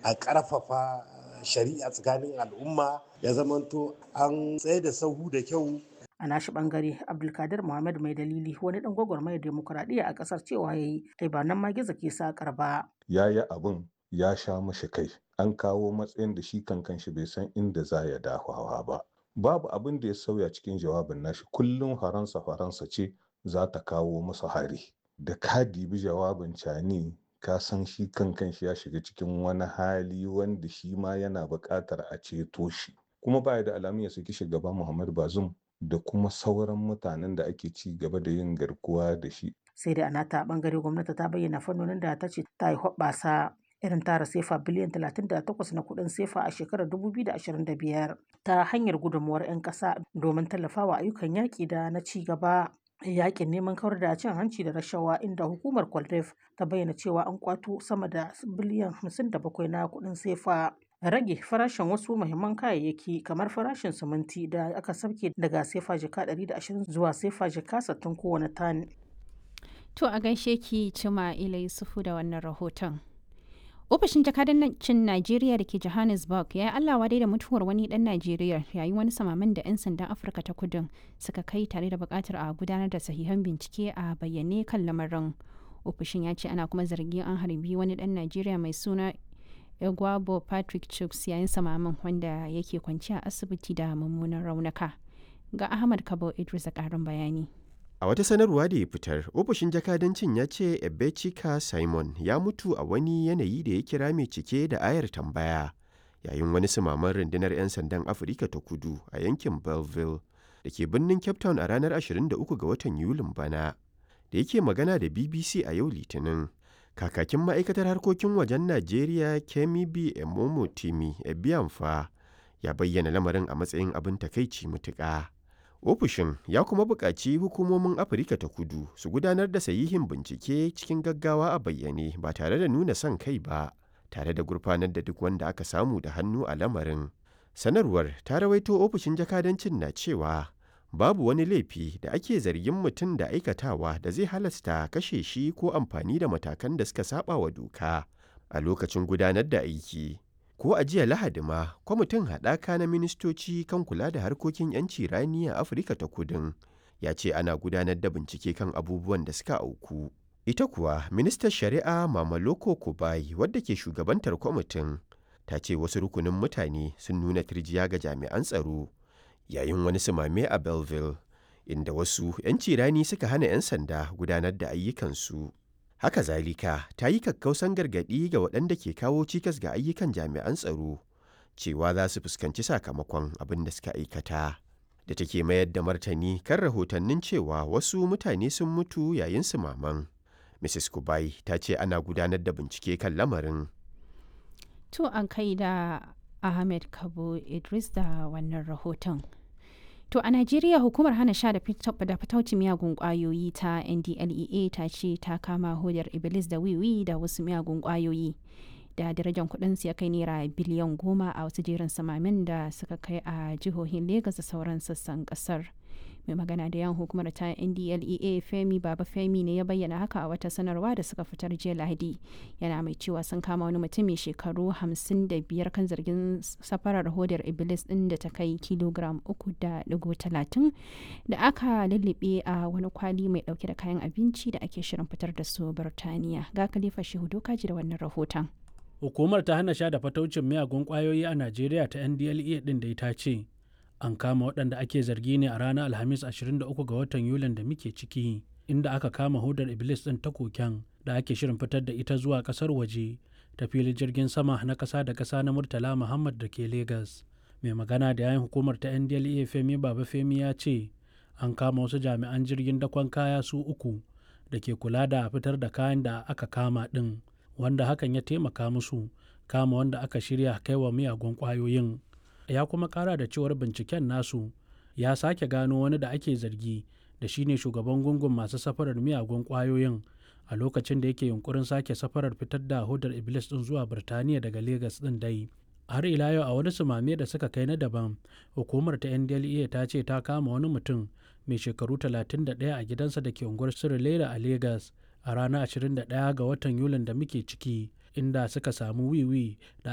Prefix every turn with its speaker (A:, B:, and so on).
A: a ƙarfafa shari'a tsakanin al'umma ya zamanto an tsaye da sahu da kyau
B: a nashi bangare abdulkadir muhammad mai dalili wani dan gwagwarmayar demokuraɗiyya a ƙasar cewa ya yi ai ba nan ma gizo ke sakar ba
C: ya yi abin ya sha mashi kai an kawo matsayin da shi kankan shi bai san inda za ya dafawa ba babu abin da ya sauya cikin jawabin nashi kullum faransa faransa ce za ta kawo masa hari da ka dibi jawabin cani ka san shi kankan shi ya shiga cikin wani hali wanda shi ma yana buƙatar a ceto shi kuma baya da alamun ya saki shugaba muhammad bazum da kuma sauran mutanen da ake ci gaba da yin garkuwa da shi
B: sai dai a nata bangare gwamnati ta bayyana fannonin da ta ce ta yi hoɓɓasa irin tara sefa biliyan 38 na kuɗin sefa a shekarar 2025 ta hanyar gudunmuwar 'yan ƙasa domin tallafawa ayyukan yaƙi da na ci gaba yaƙin neman kawar da cin hanci da rashawa inda hukumar kwaldef ta bayyana cewa an kwato sama da biliyan 57 na kuɗin sefa rage farashin wasu muhimman kayayyaki kamar farashin siminti da aka sauke daga sefa jika 120 zuwa sefa jika 60 kowane tan.
D: To a gaishe ki cima ila Yusufu da wannan rahoton. Ofishin jakadancin Najeriya da ke Johannesburg ya yi Allah dai da mutuwar wani dan Najeriya yayin wani samaman da 'yan sandan Afirka ta kudin suka kai tare da bukatar a gudanar da sahihan bincike a bayyane kan lamarin. Ofishin ya ce ana kuma zargin an harbi wani dan Najeriya mai suna Egwabo Patrick Chuks yayin samaman wanda yake kwanci a asibiti da mummunan raunuka. Ga Ahmad Kabo Idris da ƙarin bayani.
E: A wata sanarwa da ya fitar, ofishin jakadancin ya ce Ebechika Simon ya mutu a wani yanayi da ya kira mai cike da ayar tambaya yayin wani sumaman rundunar 'yan sandan Afirka ta kudu a yankin Belleville da ke birnin Cape Town a ranar 23 ga watan Yulin bana. Da yake magana da BBC a yau Litinin, kakakin ma'aikatar harkokin wajen Najeriya Kemi B. Emomo Timi Ebiamfa ya bayyana lamarin a matsayin abin takaici mutuƙa. ofishin ya kuma buƙaci hukumomin afirka ta kudu su gudanar da sahihin bincike cikin gaggawa a bayyane ba tare da nuna son kai ba tare da gurfanar da duk wanda aka samu da hannu a lamarin sanarwar ta rawaito ofishin jakadancin na cewa babu wani laifi da ake zargin mutum da aikatawa da zai halasta kashe shi ko amfani da matakan da suka saba wa doka a lokacin gudanar da aiki ko a jiya lahadi ma kwamitin haɗaka na ministoci kan kula da harkokin 'yanci rani a afirka ta kudin ya ce ana gudanar da bincike kan abubuwan da suka auku ita kuwa ministan shari'a mamaloko kubai wadda ke shugabantar kwamitin ta ce wasu rukunin mutane sun nuna turjiya ga jami'an tsaro yayin wani sumame a belleville inda wasu 'yanci rani suka hana 'yan sanda gudanar da ayyukansu Haka zalika ta yi kakkausan gargaɗi ga waɗanda ke kawo cikas ga ayyukan jami'an tsaro cewa za su fuskanci sakamakon abin da suka aikata. Da take mayar da martani kan rahotannin cewa wasu mutane sun mutu yayin su maman. Mrs. Kubai ta ce ana gudanar da bincike kan lamarin.
D: To an kai da Ahmed Kabo Idris da wannan rahoton. To a Najeriya hukumar hana sha da fatauci miyagun kwayoyi ta NDLEA ta ce ta kama hodar Iblis da wiwi da wasu miyagun kwayoyi da darajar kudin ya kai naira biliyan goma a wasu jerin samamin da suka kai a jihohin Legas da sauran sassan kasar. mai magana da yan hukumar ta ndlea femi baba femi ne ya bayyana haka a wata sanarwa da suka fitar jiya lahadi yana mai cewa sun kama wani mutum mai shekaru 55 kan zargin safarar hodar iblis din da ta kai kilogram 3.30 da aka lullube a wani kwali mai dauke da kayan abinci da ake shirin fitar da su birtaniya ga khalifa shehu dokaji da wannan rahoton
F: hukumar ta hana sha da fataucin miyagun kwayoyi a najeriya ta ndlea din da ta ce an kama waɗanda ake zargi ne a ranar alhamis 23 ga watan yulin da muke ciki inda aka kama hudar iblis ɗin ta koken da ake shirin fitar da ita zuwa ƙasar waje ta filin jirgin sama na ƙasa da ƙasa na murtala muhammad da ke Legas. mai magana da yayin hukumar ta ndlea femi baba femi ya ce an kama wasu jami'an jirgin dakon kaya su uku da ke kula da fitar da kayan da aka kama ɗin wanda hakan ya taimaka musu kama wanda aka shirya kaiwa miyagun ƙwayoyin ya kuma kara da cewar binciken nasu ya sake gano wani da ake zargi da shine shugaban gungun masu safarar miyagun kwayoyin a lokacin da yake yunkurin sake safarar fitar da hudar iblis din zuwa birtaniya daga Legas din dai har ila yau a wani sumame da suka kai na daban hukumar ta ndlea ta ce ta kama wani mutum mai shekaru 31 a gidansa da ke unguwar sirilela a Legas a ranar 21 ga watan yulin da muke ciki inda suka samu wiwi da